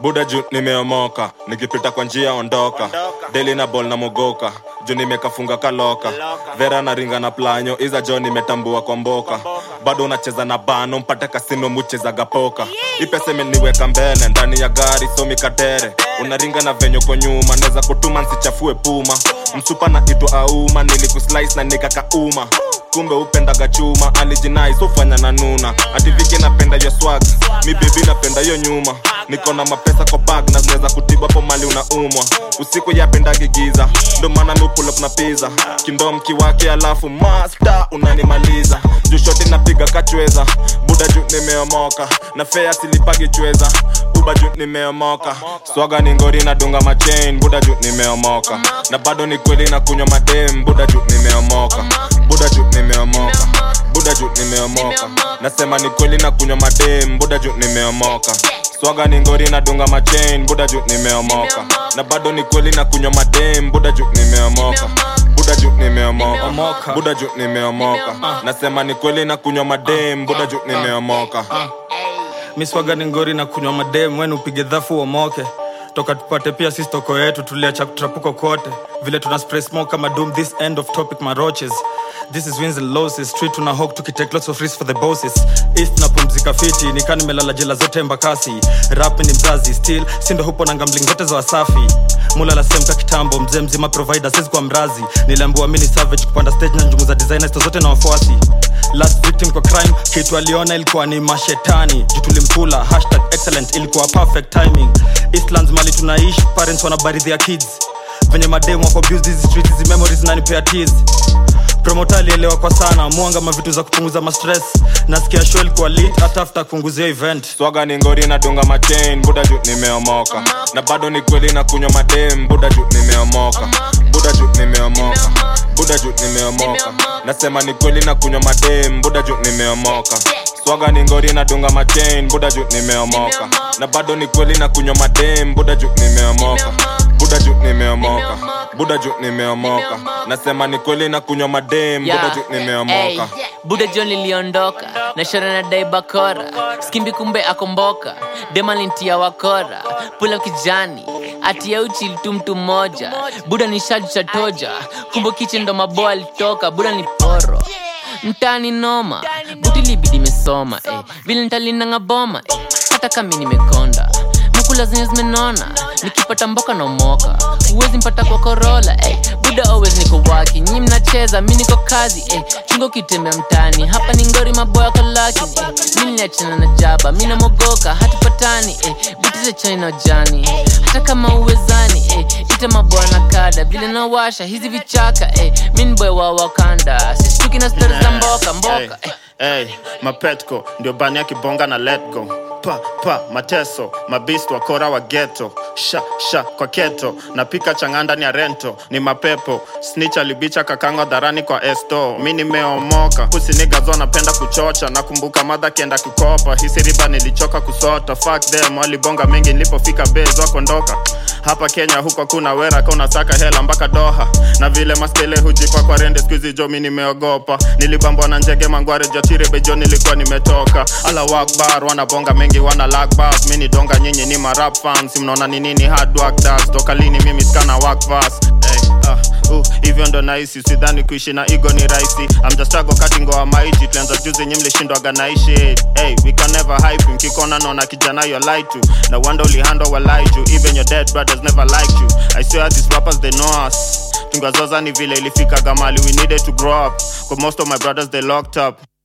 buda juu nimeomoka nikipita kwa njia ondoka deli na bol na mogoka juu nimekafunga kaloka vera na ringa na planyo iza jo nimetambua kwa mboka bado unacheza na bano mpate kasino muchezaga poka ipesa imeniweka mbele ndani ya gari somi katere unaringa na venyo kwa nyuma naweza kutuma nsichafue puma msupa na itu auma nilikuslice na nikakauma kumbe upendaga chuma alijinai sofanya na nuna ativiki napenda yo swag mi bebi napenda yo nyuma niko na mapesa kwa bag na zinaweza kutiba po mali unaumwa usiku yapendagi giza ndo maana mi pull up na pizza kindom kiwake alafu masta unanimaliza juu shoti napiga kachweza buda juu nimeomoka na fea silipagi chweza uba juu nimeomoka swaga ni ngori na dunga machain buda juu nimeomoka na bado ni kweli na kunywa madem buda juu nimeomoka buda juu nimeomoka buda juu nimeomoka nasema ni kweli na kunywa madem buda juu nimeomoka swaga ni ngori na dunga machain buda juu nimeomoka na bado ni kweli na kunywa madem buda juu nimeomoka buda juu nimeomoka Omoka. buda juu nimeomoka nasema ni kweli na kunywa madem buda juu nimeomoka miswaga ni ngori na kunywa madem wen upige dhafu uomoke toka tupate pia sisi toko yetu tuliacha kutrapuko kote vile tuna spray smoke kama doom this end of topic maroches this is wins and losses street tuna hawk tukitake lots of risks for the bosses east na pumzika fiti nikaa nimelala jela zote mbakasi rap ni mzazi still sindo hupo na gambling zote za wasafi mulala semka kitambo mzee mzima provider sisi kwa mrazi niliambiwa mini savage kupanda stage na njumu za designers zote na wafuasi last victim kwa crime kitu aliona ilikuwa ni mashetani juu tulimkula hashtag excellent ilikuwa perfect timing eastlands mali tunaishi parents wanabaridhia kids venye mademu wako abuse hizi streets hizi memories nanipea tears promota alielewa kwa sana mwanga mavitu za kupunguza mastress nasikia show ilikuwa lit hata after kupunguzia event swaga ni ngori na dunga machain buda juu nimeomoka na bado ni kweli na kunywa madem buda juu nimeomoka buda juu nimeomoka buda juu nimeomoka nasema ni kweli na kunywa madem buda juu nimeomoka swaga ni ngori na dunga machain buda juu nimeomoka na bado ni kweli na kunywa madem buda juu nimeomoka buda juu nimeomoka buda juu nimeomoka nasema ni kweli na kunywa madem buda Yeah. juu nimeomoka Ey, buda john liliondoka na shora na dai bakora skimbi kumbe akomboka demalintia wakora pula kijani atia uchi tu mtu mmoja buda ni shaju cha toja kumbe kiche ndo maboa alitoka buda ni poro mtani noma buti libidi imesoma eh. vile ntalinanga boma eh. hata kami nimekonda mukula zenye zimenona nikipata mboka na umoka huwezi mpata kwa korola eh. buda always niko waki nyi mnacheza mi niko kazi eh. chungo kitembea mtani hapa ni ngori maboya kolakini eh. mi niliachana na jaba mi namogoka hatupatani eh. buti za chani na ujani hata kama uwezani eh. ita maboya na kada vile nawasha hizi vichaka eh. mi ni boy wa wakanda sishtuki na stori za mboka mboka eh. Hey, mapetko ndio bani ya kibonga na let go pa pa mateso mabist wakora wa geto sha sha kwa keto napika chang'aa ndani ya rento ni mapepo snitch alibicha kakango dharani kwa esto mi nimeomoka kusinigazo anapenda kuchocha nakumbuka madha kienda kukopa hisi riba nilichoka kusota fuck them walibonga mengi nilipofika bez wakondoka hapa kenya huko kuna wera ka unasaka hela mpaka doha na vile maskele hujipa kwa rende skuizi jo mi nimeogopa nilibambwa na njege mangware jatire bejo nilikuwa nimetoka ala wakbar wanabonga mengi wana lakbas mi ni donga nyinyi ni marap fans mnaona ni nini hard work does toka lini mimi skana wakvas hey, uh, uh, hivyo ndo nahisi sidhani kuishi na igo ni rahisi amjastrago katingoa maiji tulianza juzi nyi mlishindwaga naishi hey, we can never hype mkikona naona kijana yo lie to na wanda ulihando walaiju even your dead brothers never liked you i swear these rappers they know us tungazoza ni vile ilifika gamali we needed to grow up 'Cause most of my brothers they locked up